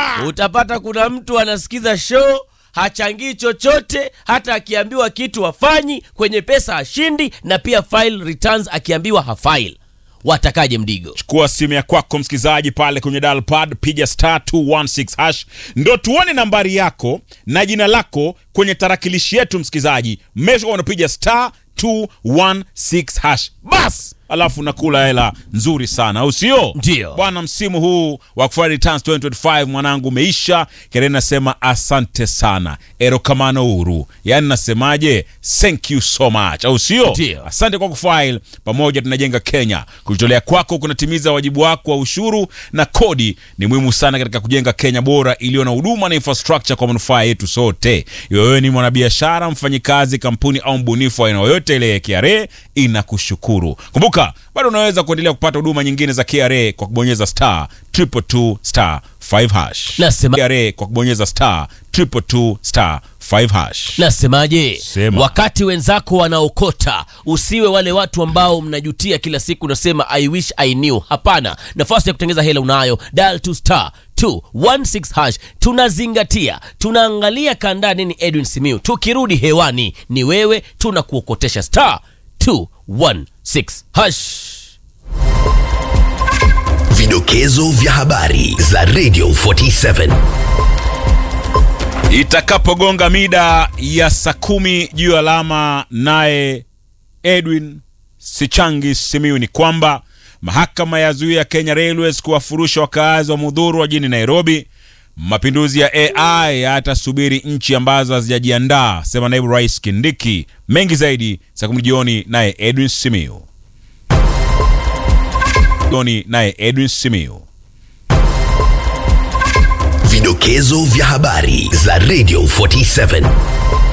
utapata kuna mtu anasikiza show hachangii chochote hata akiambiwa kitu hafanyi kwenye pesa hashindi na pia file returns akiambiwa hafail watakaje mdigo chukua simu ya kwako msikilizaji pale kwenye dial pad piga star 216 hash ndo tuone nambari yako na jina lako kwenye tarakilishi yetu msikilizaji mesha unapiga star 216 hash bas alafu nakula hela nzuri sana au sio Ndio. bwana msimu huu wa kufanya returns 2025 mwanangu umeisha kereni nasema asante sana erokamano uru yaani nasemaje thank you so much au sio Ndio. asante kwa kufile pamoja tunajenga kenya kujitolea kwako kunatimiza wajibu wako wa ushuru na kodi ni muhimu sana katika kujenga kenya bora iliyo na huduma na infrastructure kwa manufaa yetu sote iwe wewe ni mwanabiashara mfanyikazi kampuni au mbunifu wa aina yoyote ile ya kra inakushukuru kumbuka bado unaweza kuendelea kupata huduma nyingine za kra kwa kubonyeza star 222 star 5 hash Nasema- kra kwa kubonyeza star 222 star 5 hash nasemaje Sema. wakati wenzako wanaokota usiwe wale watu ambao mnajutia kila siku unasema i wish i knew hapana nafasi ya kutengeza hela unayo dial to star 216 hash tunazingatia tunaangalia kandaa nini edwin simiu tukirudi hewani ni wewe tunakuokotesha star 216 hash Vidokezo vya habari za Radio 47. itakapogonga mida ya saa kumi juu ya alama naye edwin sichangi simiu ni kwamba mahakama ya zuia kenya railways kuwafurusha wakaazi wa mudhuru wa jini nairobi mapinduzi ya ai yatasubiri nchi ambazo hazijajiandaa sema naibu rais kindiki mengi zaidi saa kumi jioni naye edwin simiu jioni naye edwin simiu Vidokezo vya habari za Radio 47.